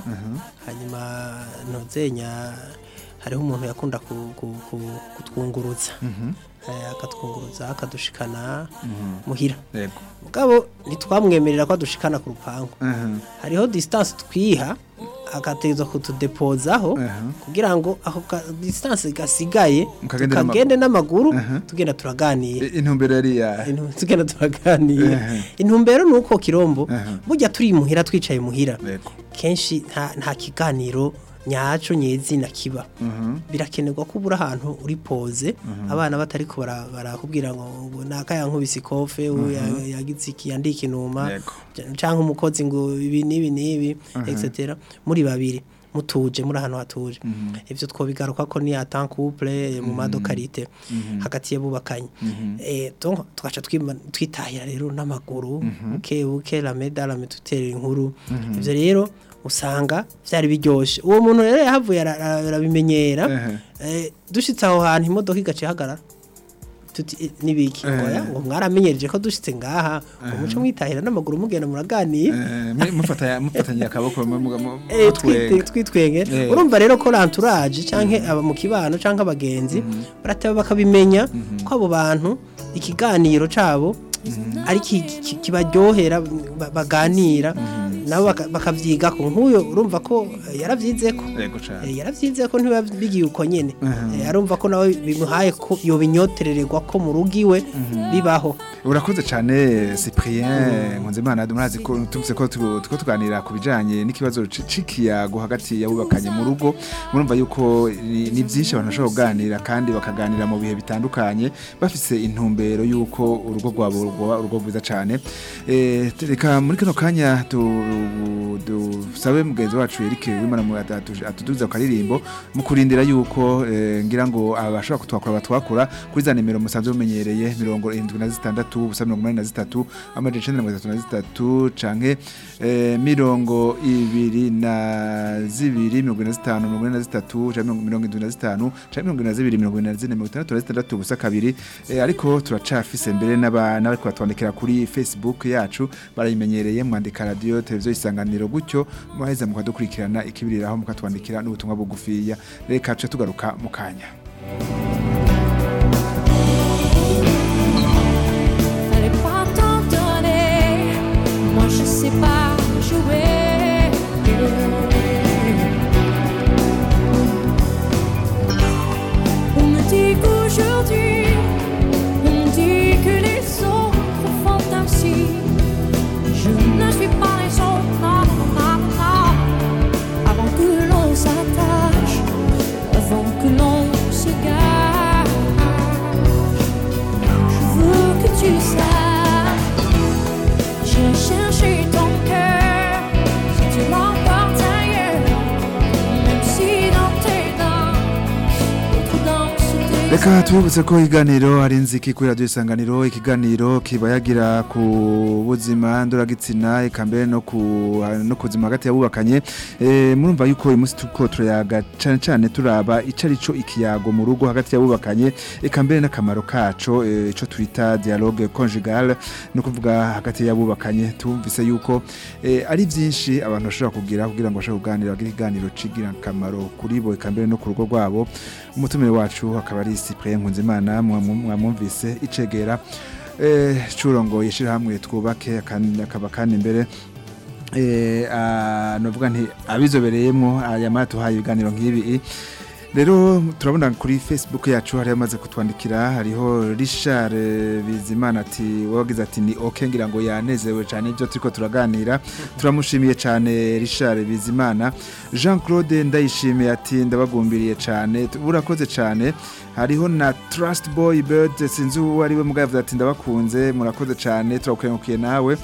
hanyuma ntuzenya hariho umuntu yakunda ku- ku- ku- kutwunguruza Eh, akatwunguruza akadushikana muhira Yego. mugabo ntitwamwemerera ko adushikana ku rupangu Aha. hariho distance twiha agategerezwa kutudepozaho Aha. kugira ngo ako ka- distance gasigaye Mukagende tukagende n'amaguru Aha. tugenda turaganira I- Intumbero yari ya. Intu- tugenda turaganira Aha. intumbero ni uko kirombo Aha. burya turi muhira twicaye muhira Yego. kenshi nta nta kiganiro nyaco nyezina kiba Mhm. birakenerwa ko ubura ahantu uri poze abana batari ko bara- barakubwira ngo ngo naka yankubise ikofe uwo ya- yagize iki yandika inuma Yego. cyangwa umukozi ngo ibi n'ibi n'ibi etc muri babiri mutuje muri ahantu hatuje ivyo twobigaruka ko ni atan couple mu madokarite hagati y'abubakanye eh donc tugaca twima- twitahira rero n'amaguru buke buke la medala tutera inkuru ivyo rero usanga vyari biryoshe uwo muntu rero yahavuye ara- ara- arabimenyera Ehe. eh dushitse aho hantu imodoka igace ihagarara tuti eh, nibiki Eh. ngoya ngo mwaramenyereje ko dushitse ngaha umuco mwitahira n'amaguru mugenda muraganira Eh, mu- mufatanya mufatanya akaboko mu- mu- mu- Eh, mutwenga. twite- twitwenge Eh. urumva rero ko l'entourage canke aba mu kibano canke abagenzi barateba bakabimenya ko abo bantu ikiganiro cabo ari ki- ki- kibaryohera ba- baganira nabo baka- bakavyigako nk'uyo urumva ko eh, yaravyizeko Yego cane. Eh, yaravyize ko ntiba bigiye uko nyene Eh, arumva ko nawe bimuhaye ko yobinyoterererwa ko mu rugo iwe bibaho urakoze cyane cyprien nkunzimana murazi ko tumvise ko tu- tuko tuganira ku bijanye n'ikibazo ci- c'ikiyago hagati y'abubakanye mu rugo murumva yuko ni ni byinshi abantu bashobora kuganira kandi bakaganira mu bihe bitandukanye bafise intumbero y'uko urugo rwabo rwoba urugo rwiza cyane Eh, reka muri kano kanya tu- dusabe mugenzi wacu Eric wimana mu atu- atuduza ku karirimbo mu kurindira yuko eh, ngira ngo abashobora kutwakura batwakura kuri za nimero musanzwe mumenyereye mirongo irindwi na zitandatu ubusa mirongo umunani na zitatu amajana icenda na mirongo itatu na zitatu canke eh, mirongo ibiri na zibiri mirongo ine na zitanu mirongo ine na zitatu canke mirongo mirongo indwi na zitanu canke mirongo ine na zibiri mirongo ine na zine mirongo itandatu na zitandatu ubusa kabiri eh, ariko turacafise mbere n'aba- n'abariko batwandikira kuri facebook yacu barayimenyereye mwandika radio televiziyo isanganiro gutyo muheza mukadukurikirana ikibiriraho mukatwandikira n'ubutumwa bugufiya reka tuce tugaruka mu kanya Fallait pas t'en donner pas jouer. On me dit qu'aujourd'hui, on dit que les autres font ainsi. Je ne suis pas les autres, non, non, non, non. Avant que l'on s'attache, avant que l'on se gâche, je veux que tu saches. J'ai cherché ton cœur, si tu m'emportes ailleurs, même si dans tes danses, d'autres dansent tes Reka tubibutse ko ikiganiro ari nziki kuri radio isanganiro ikiganiro kiba yagira ku buzima ndoragitsina eka mbere no ku no kuzima hagati yabubakanye eh murumva yuko uyu munsi tuko turayaga cyane cyane turaba icarico ikiyago mu rugo hagati yabubakanye eka mbere n'akamaro kaco eh, ico twita dialogue conjugal no kuvuga hagati yabubakanye tumvise yuko eh, ari byinshi abantu bashobora kugira kugira ngo bashobore kuganira bagire ikiganiro cigira akamaro kuri bo eka mbere no ku rugo rwabo umutumire wacu akaba ari Cyprien Nkunzimana mwamu- mwamwumvise icegera eh curongo yishirahamwe twubake akandi- akaba kandi imbere eh ah, novuga nti abizobereyemwo aya matuhaye ibiganiro nk'ibi rero turabona kuri facebook yacu hari amaze kutwandikira hariho Richard eh, Bizimana ati wagize ati ni okay ngira ngo yanezewe cyane ibyo turiko turaganira turamushimiye cyane Richard Bizimana Jean Claude ndayishimiye ati ndabagumbiriye cyane burakoze cyane hariho na Trust Boy Bird sinzi uwo ari we mugavuze ati ndabakunze murakoze cyane turakukengukiye nawe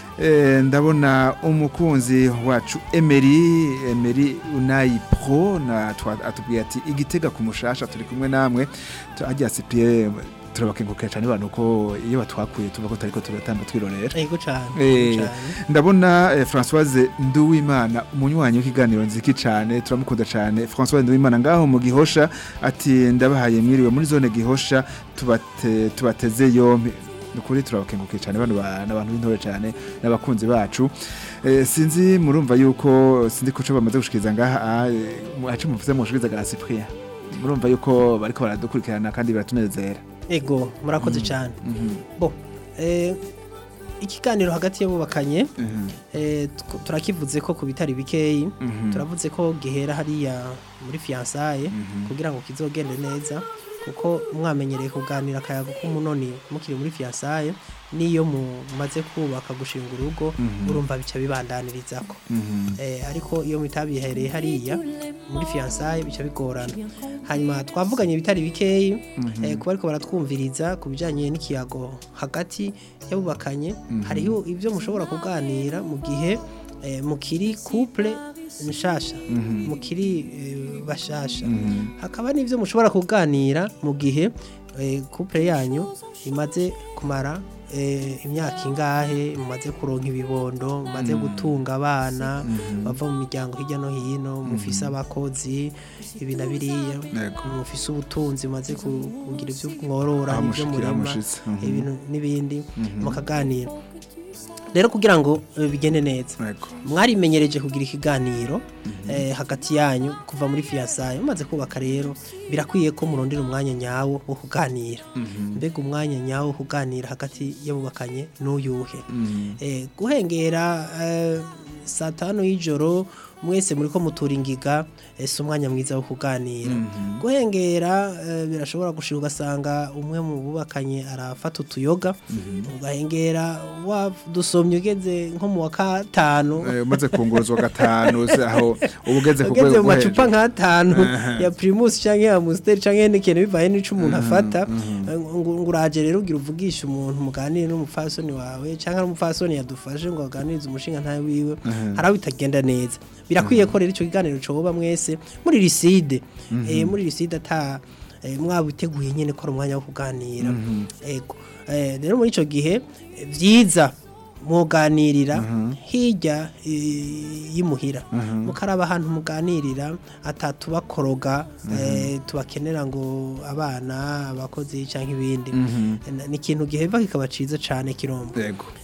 Eh, ndabona umukunzi wacu Emery Emery Unai Pro na twa- atubwiye ati igitega ku mushasha turi kumwe namwe Tu- agiye Cyprien turabakengukira cyane abantu ko iyo batwakuye tuva ko tariko turatamba twirorera Ego cyane. Eh, cyane. ndabona eh, Françoise Nduwimana umunywanyi w'ikiganiro nziki cyane turamukunda cyane Françoise Nduwimana ngaho mu gihosha ati ndabahaye mwiriwe muri zone gihosha tubate tubateze yompi nukuri turabakengukiye cyane bano ba- n'abantu b'intore cyane n'abakunzi bacu eh, sinzi murumva yuko sinzi ko bamaze gushikiriza ngaha acu muvuze mu gushikiriza ga Cyprien murumva yuko bariko baradukurikirana kandi biratunezera Ego murakoze cyane. Mhm, Bo eh ikiganiro hagati y'abubakanye mhm, eh, tw- turakivuze ko ku bitari bikeyi mhm, turavuze ko gihera hariya muri fiançailles mhm, kugira ngo kizogende neza kuko mwamenyereye kuganira akayago k'umunoni mukiri muri fiançailles niyo mumaze kubaka gushinga urugo Mhm. urumva bica bibandaniririzako mhm, eh, ariko iyo mutabihereye hariya muri fiançailles bica bigorana hanyuma twavuganye bitari bikeyi eh, kuba ariko baratwumviriza ku bijyanye n'ikiyago hagati y'abubakanye hariho ibyo mushobora kuganira mu gihe eh, mukiri couple nshasha Mhm. mukiri eh, bashasha mhm. hakaba n'ibyo mushobora kuganira mu gihe eh, couple yanyu imaze kumara eh, imyaka ingahe mumaze kuronka ibibondo mumaze gutunga abana bava mu miryango hirya no hino mufise abakozi ibi na biriya Yego. mufise ubutunzi mumaze ku- kugira ibyo mworora Aho n'ibyo mushikira, aho murima mushitse. Mhm. ibintu n'ibindi mukaganira rero kugira ngo eh, bigende neza Yego. mwarimenyereje kugira ikiganiro eh, hagati yanyu kuva muri fiyansaye mumaze kubaka rero birakwiye ko murondera umwanya nyawo wo kuganira mbega umwanya nyawo wo kuganira hagati y'abubakanye n'uyuhe eh, guhengera eh, saa tanu y'ijoro mwese muri ko mutura ingiga eh, si umwanya mwiza wo kuganira guhengera eh, birashobora gushira ugasanga umwe mu bubakanye arafata utuyoga ugahengera wadusomye ugeze nko mu wa gatanu Eh, umaze kunguruzwa gatanu se aho uba ugeze ku ugeze rwego mu rwo macupa hejuru nk'atanu ya primus canke ya amstel canke n'ikintu bivaye n'ico umuntu afata ngo ngo uraje rero ugira uvugisha umuntu muganire n'umupfasoni wawe canke n'umupfasoni yadufashe ngo aganirize umushinga ntawe wiwe haraho bitagenda neza birakwiye ko rero ico kiganiro coba mwese muri riside eh, muri riside ata eh, mwabiteguye nyene ko ari umwanya wo kuganira ego Eh, rero muri ico gihe eh, vyiza muganirira hirya eh, y'imuhira mukaraba ahantu muganirira atatubakoroga eh, tubakenera ngo abana abakozi cyangwa ibindi Na- ni ikintu giheva kikaba ciza cane kirombo yego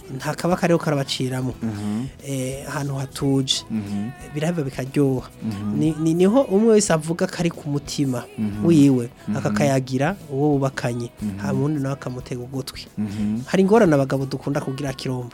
nta kaba kariho karabaciramo eh, ahantu hatuje birahava bikaryoha Ni- ni- niho umwe wese avuga kari ku mutima wiwe akakayagira uwo bubakanye hama undi nawe akamutega ugutwi hari ingorane abagabo dukunda kugira kirombo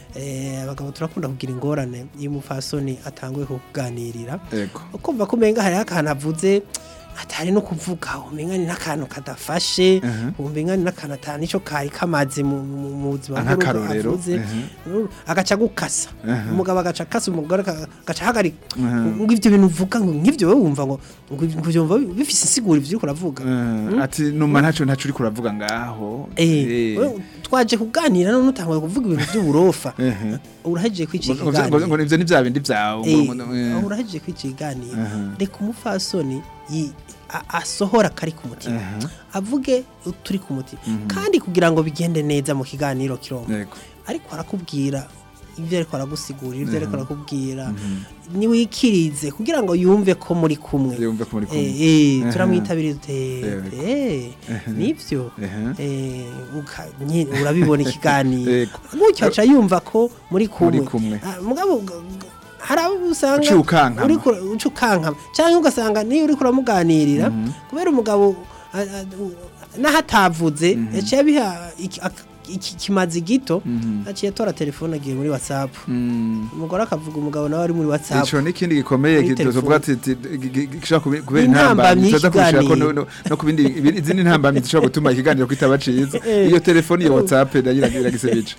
Eh, abagabo turakunda kugira ingorane iyo umupfasoni atanguye kukuganirira Ego. ukumva ko umenga hariho akantu avuze atari no kuvuga umenga ni n'akantu kadafashe umenga ni n'akantu atari nicyo kari kamaze mu mu- mu buzima bw'urugo Nk'akarorero, avuze mhm. agaca gukasa umugabo agaca akasa umugore aka- agaca ahagarika ngo ibyo bintu uvuga ngo nk'ibyo wowe wumva ngo ngo ngo byumva bifise insiguro ivyo uriko uravuga Eh, ati numa ntaco ntaco uri kuravuga ngaho Eh, wewe twaje kuganira none utanguye kuvuga ibintu by'uburofa Ehe. urahejeje kwica Ngo- ngo- ngo- ikiganiro ngo nivyo ni vya bindi vyawe Eh, ngo- ngo- eh. aho urahejeje kwica ikiganiro Aha. reka umupfasoni yi- a- asohora kari ku mutima avuge turi ku mutima kandi kugira ngo bigende neza mu kiganiro kirombo Yego. ariko arakubwira ibyo ariko aragusigurira ibyo ariko arakubwira niwikirize kugira ngo yumve ko muri kumwe Yumve ko muri kumwe. Eh, eh, Aha. turamwitabira Yego. dute nibyo Aha. Eh, uka- nye- urabibona ikiganiro Yego. gutyo aca yumva ko muri kumwe kumwe. Ah, mugabo g- g- hari abo usanga Uciye ukankama. uriko uca ukankama cyangwa ugasanga niyo uriko uramuganirira kubera umugabo ah, ah, u- naho atavuze yaciye abiha iki- ak- iki kimazi gito aciye atora telefone agiye muri whatsapp Mm. umugore akavuga umugabo nawe ari muri whatsapp ico n'ikindi gikomeye Kuri tuvuga telefone. ati ati- gi- gi- gishobora kubi- kubera Intambamyi intambamyi tuza kushira ko y'ikiganiro. no- no no ku bindi ibi- izindi ntambamyi zishobora gutuma ikiganiro kitaba ciza Eh. iyo telefone iyo whatsapp nayo iragisebica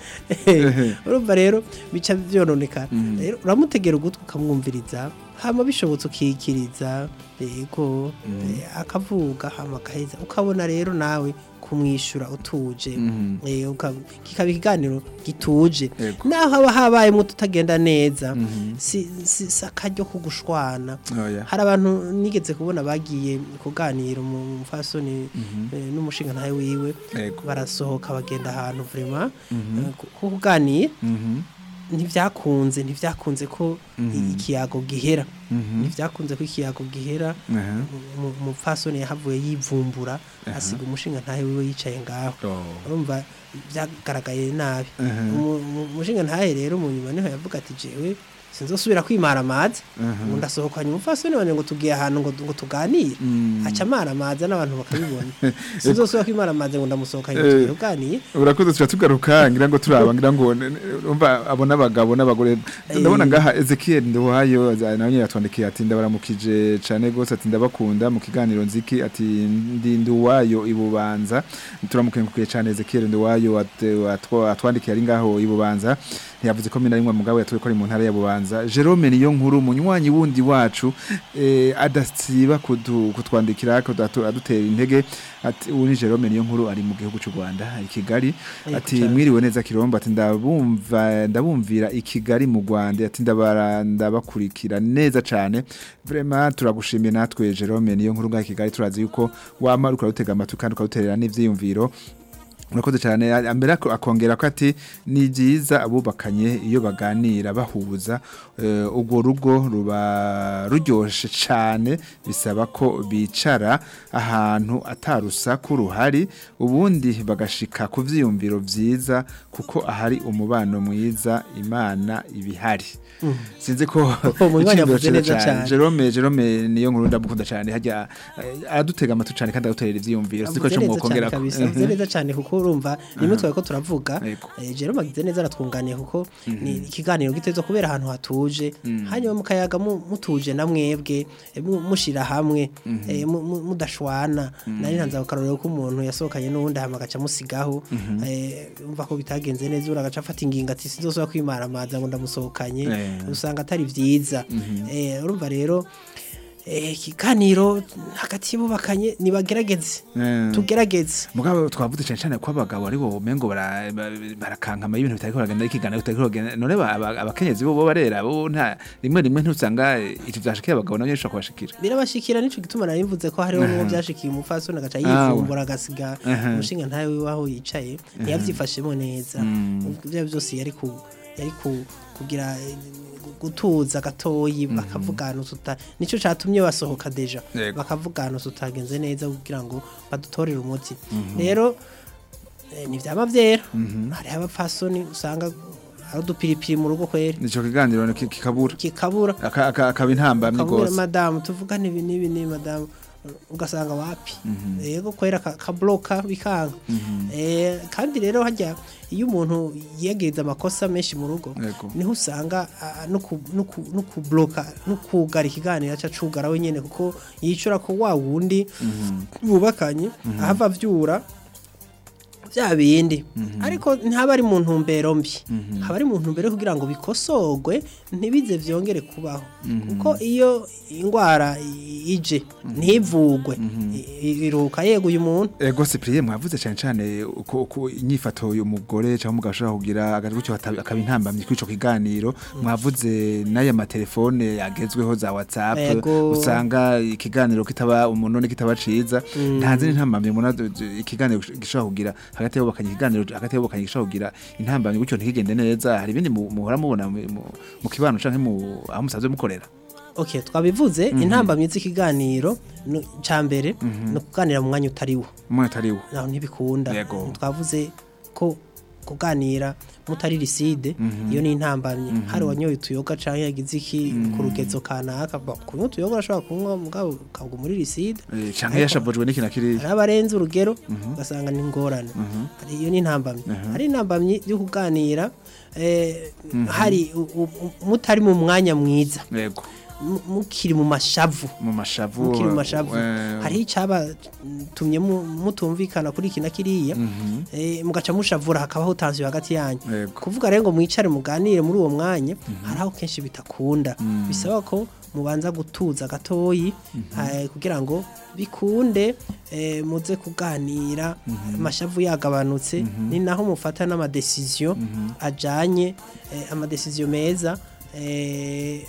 urumva rero bica byononekara rero uramutegera ugutwi ukamwumviriza hama bishobotse ukikiriza yego eh, akavuga hama agaheza ukabona rero nawe kumwishyura utuje Eh, uka- kikaba ikiganiro gituje Yego. naho haba habayemo tutagenda neza si si- si akaryo ko gushwana Oya. hari abantu nigeze kubona bagiye kuganira mu mufasoni eh, n'umushinga ntawe wiwe Yego. barasohoka bagenda ahantu vraiment eh, ku- ku kuganira ntibyakunze ntibyakunze ko i- ikiyago gihera ntibyakunze ko ikiyago gihera Aha. Mu- umupfasoni yahavuye yivumbura asiga umushinga ntahe wiwe yicaye ngaho Oh. urumva byagaragaye nabi Aha. Umu- umu- umushinga ntahe rero mu nyuma niho yavuga ati jewe sinzosubira kwimara amazi ngo ndasohokanye umupfasoni wanje ngo tugiye ahantu ngo ngo tuganire aca amara amazi n'abantu bakabibona sinzosubira kwimara amazi ngo ndamusohokanye ngo Eh. tugiye kuganire urakoze tuba tugaruka ngira ngo turaba ngira ngo n- n- umva abo n'abagabo n'abagore ndabona ngaha Ezekiel Nduwayo za- nawe nyine yatwandikiye ati ndabaramukije cane gose ati ndabakunda mu kiganiro nziki ati ndi Nduwayo ibubanza turamukengukiye cane Ezekiel Nduwayo at- atwa- atwandikiye ari ngaho ibubanza ntiyavuze ko mina rimwe mugabo yatuye ko ari mu ntara ya Bubanza Jerome niyo nkuru munywanyi wundi wacu eh, adasiba kudu- kutwandikira kudu- adutera intege ati ubu ni Jerome niyo nkuru ari mu gihugu cy'u Rwanda i Kigali Yego ati cane. mwiriwe neza kirombo ati ndabumva ndabumvira i Kigali mu Rwanda ati ndabara ndabakurikira neza cane vraiment turagushimiye natwe Jerome niyo nkuru ngaho i Kigali turazi yuko wama uriko urutega amatwi kandi ukaruterera n'ivyiyumviro Urakoze cyane ambere ako- akongera ko ati ni byiza abubakanye iyo baganira bahuza eh, urwo rugo ruba ruryoshe cyane bisaba ko bicara ahantu atarusaku ruhari ubundi bagashika ku vyiyumviro vyiza kuko ahari umubano mwiza imana ibihari sinzi ko Umunywanyi iciyumviro yavuze ciza neza cane. Jerome Jerome niyo nkuru ndamukunda cyane hajya eh, aradutega amatwi cyane kandi aduterera ivyiyumviro siko avuze cyo neza cyane mwokongera kabisa avuze neza cyane kuko urumva nimwe twari ko turavuga Yego. eh, Jerome agize neza aratwunganiye kuko ni ikiganiro gitezwe kubera ahantu hatuje hanyuma mukayaga mu- mutuje na mwebwe eh, mu- mushira hamwe eh, mu- mu- mudashwana nari ntanze akarorero ko umuntu yasohokanye n'uwundi hama agaca musigaho eh, umva ko bitagenze neza uragaca afata ingingo ati sinzosubira kwimara amazi ngo ndamusohokanye Eh. usanga atari vyiza Eh, urumva rero eh, ikiganiro hagati y'ububakanye nibagerageze Eh. tugerageze mugabo twavuze cyane cyane ko abagabo ari bo mengo bara- ba- barakankama ibintu bitari kuragenda ikiganiro bitari kuragenda none ba- aba- abakenyezi bo bo barera bo nta rimwe rimwe ntusanga icyo byashikiye abagabo nabyo bishobora kubashikira birabashikira nico gituma nari mvuze ko hariho n'uwo byashikiye umufasoni agaca Ah, yivumbura agasiga Aha. umushinga ntawe wiwe aho yicaye ntiyavyifashemo neza ibyo byose yari ku yari ku kugira eh, gutuza gatoyi bakavugana tuta nico catumye basohoka deja Yego. bakavugana tutagenze neza kugira ngo badutorere umuti rero eh, ntivyama vyera hariho abapfasoni usanga ari udupiripiri mu rugo kwera nico kiganiro ki- kikabura kikabura Aka- aka- akaba intambamyi kabura gose madamu tuvugane ibi n'ibi n'ibi madamu ugasanga wapi yego kwera ka- kabloka bikanga Eh, kandi rero hajya iyo umuntu yiyagiriza amakosa menshi mu rugo Yego. niho usanga ah, no ku- no ku- no kubloka no kugara ikiganiro aca acugara wenyene kuko yicura ko wa wundi bubakanye ahava avyura bya bindi ariko ntaba ari mu ntumbero mbi haba ari mu ntumbero yo kugira ngo bikosorwe ntibize vyongere kubaho kuko iyo indwara i- ije ntivugwe i- iruka yeguye umuntu ego Cyprien mwavuze cyane cyane uko uko inyifato y'umugore cyangwa umugabo ashobora kugira agacucyo akaba intambamyi kuri ico kiganiro mwavuze n'aya matelefone yagezweho za WhatsApp Ego. usanga ikiganiro kitaba umuntu ne kitaba ciza ntanze n'intambamyi muna ikiganiro gishobora kugira hagati y'abakanye ikiganiro hagati y'abakanye gishobora kugira intambamyi gutyo ntikigende neza hari ibindi mu- muhora mubona mu- mu- mu kibano canke mu aho musanzwe mukorera okay twabivuze intambamyi z'ikiganiro nu- ca mbere ni ukuganira mu mwanya utariwo umwe atariwo naho ntibikunda Yego. twavuze ko kuganira mutari riside iyo ni intambamyi hari wanyoye utuyoga canke yagize iki ku rugezo kanaka Bo, kunywa utuyoga urashobora kunywa mugabo ukagwa muri riside Eh, canke yashavujwe n'iki na kiriya hari abarenze urugero ugasanga ni ingorane hari iyo ni intambamyi hari intambamyi yo kuganira eh, hari u- u- mutari mu mwanya mwiza yego mu- mukiri mu mashavu mu mashavu mukiri mu mashavu eh, hari icyabatumye mu- mutumvikana kuri iki na kiriya eh, mugaca mushavura hakabaho tansiyo hagati yanyu Yego. kuvuga rero ngo mwicare muganire muri uwo mwanya hari aho kenshi bitakunda bisaba ko mubanza gutuza gatoyi eh, kugira ngo bikunde eh, muze kuganira amashavu yagabanutse ni naho mufata n'amadesiziyo ajanye eh, amadesiziyo meza eh,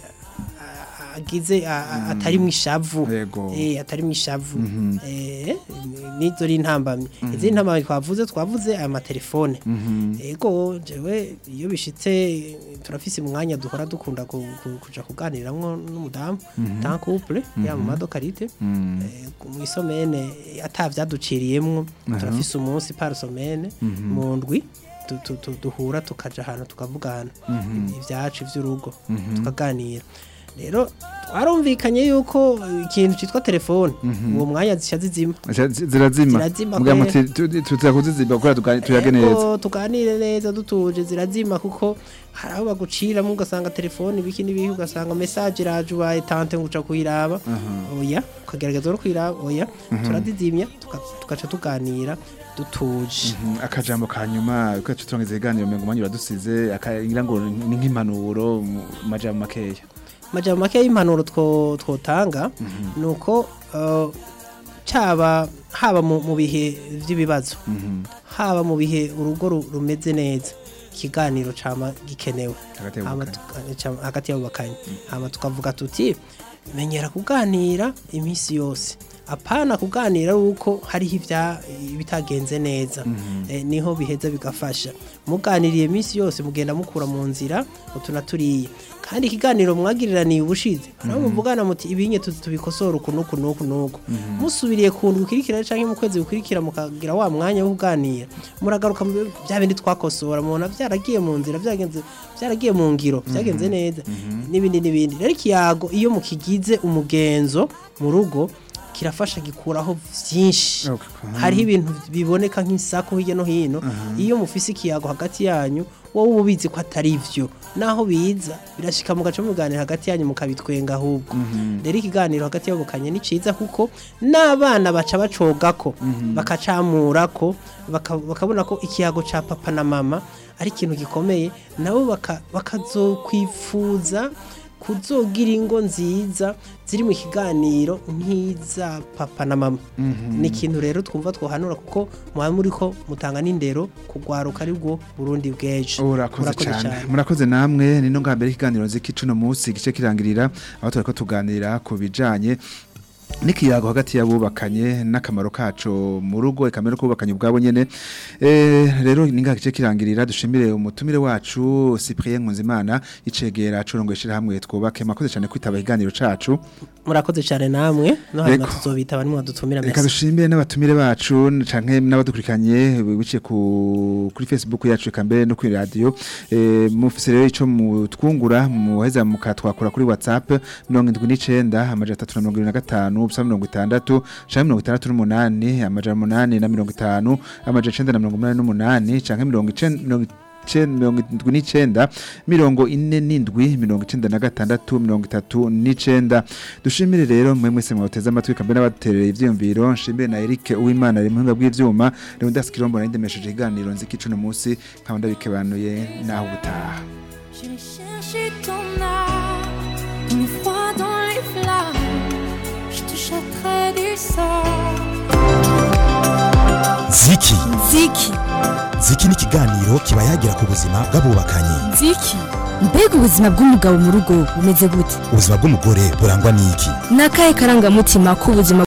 a- agize a- a- atari mu ishavu Yego. eh atari mu ishavu eh nizo ari intambamye izi ntambamye twavuze twavuze aya matelefone ego jewe iyo bishitse turafise umwanya duhora dukunda ku- ku- kuja kuganiramwo n'umudamu tan couple ya mu madokarite eh, mu isomene atavyaduciriyemwo turafise umunsi par semaine mu ndwi tu- tu- tu- duhura tukaja ahantu tukavugana ibyacu ivy'urugo tukaganira rero twarumvikanye yuko ikintu cyitwa telefone uwo mwanya zisha zizima Aca zi- zirazima Zirazima muga kwe. muti tu- tuza kuzizima kugira tugani- tuyage neza Ego, tuganire neza dutuje zirazima kuko hari aho baguciramo ugasanga telefone ibiki n'ibiki ugasanga message iraje ubaye tante ngo uca kuyiraba oya ukagerageza no kuyiraba oya turadizimya tuka- tugaca tuganira dutuje Mhm, akajambo ka nyuma uko turangiza iganiro mengo manyu radusize akagira ngo ni nk'impanuro mu majambo makeya amajambo make y'impanuro two- twotanga ni uko uh, caba haba mu mu bihe by'ibibazo haba mu bihe urugo ru- rumeze neza ikiganiro cama gikenewe Hagati Hama y'abubakanye. tuka- cama- hagati y'abubakanye hama tukavuga tuti menyera kuganira iminsi yose apana kuganira yuko hariho ibya ibitagenze neza eh, niho biheza bigafasha muganiriye iminsi yose mugenda mukura mu nzira utu na turiya kandi ikiganiro mwagiriraniye ubushize hariho muvugana muti ibinye tuzi tubikosora uku nuku nuku nuku musubiriye ku ndwi ukurikira canke mu kwezi gukurikira mukagira wa mwanya wo kuganira muragaruka mu bya bindi twakosora mubona byaragiye mu nzira byagenze byaragiye mu ngiro byagenze neza n'ibindi n'ibindi rero ikiyago iyo mukigize umugenzo mu rugo kirafasha gikuraho byinshi Okay. hariho ibintu biboneka nk'isako hirya no hino iyo mufise ikiyago hagati yanyu wowe uba ubizi ko atari byo naho biza birashika mugaca muganira hagati yanyu mukabitwenga ahubwo rero ikiganiro hagati y'abukanye ni ciza kuko n'abana baca bacogako bakacamurako baka- bakabona ko ikiyago ca papa na mama ari ikintu gikomeye nabo baka- bakazokwifuza kuzogira ingo nziza ziri mu kiganiro nk'iza papa na mama ni ikintu rero twumva twohanura kuko muba muri ko mutanga n'indero kugwaruka ari bwo burundi bw'ejo urakoze cyane murakoze namwe nino ngambere ikiganiro nzi kicuno munsi gice kirangirira aho turiko tuganira ku bijanye n'ikiyago hagati y'abubakanye n'akamaro kaco mu rugo ikamero kubakanye ubwabo nyene eh rero ninga kice kirangirira dushimire umutumire wacu Cyprien Nkunzimana icegera curongo ishira hamwe twubake makoze cyane kwitaba iganiro cacu murakoze cyane namwe no hanyuma Yego. tuzobita barimo badutumira Reka merci dushimire n'abatumire bacu canke n'abadukurikanye biciye ku kuri Facebook yacu eka mbere no kuri radio eh mufise rero ico mutwungura muheza mukatwakura kuri WhatsApp 79 amaja 325 ubusa 60 canke 68 amaja 8 na 50 amaja 9 na 88 canke 90 mirongo indwi n'icenda mirongo ine n'indwi mirongo icenda na gatandatu mirongo itatu n'icenda dushimire rero mwe mwese mwateze amatwi kambe n'abaterera ivyiyumviro nshimire na Eric Uwimana ari muhinga bw'ivyuma rero ndasikirombo narindemesheje iganiro nziki cuno musi nkaba ndabikebanuye naho ubutaha J'irai chercher ton âme, dans le froid, dans les flammes. Je te jetterai du sort. ziki ziki ziki ni ikiganiro kiba yagira ku buzima bw'abubakanye nziki mbega ubuzima bw'umugabo mu rugo bumeze gute ubuzima bw'umugore burangwa n'iki ni akahe karangamutima k'ubuzima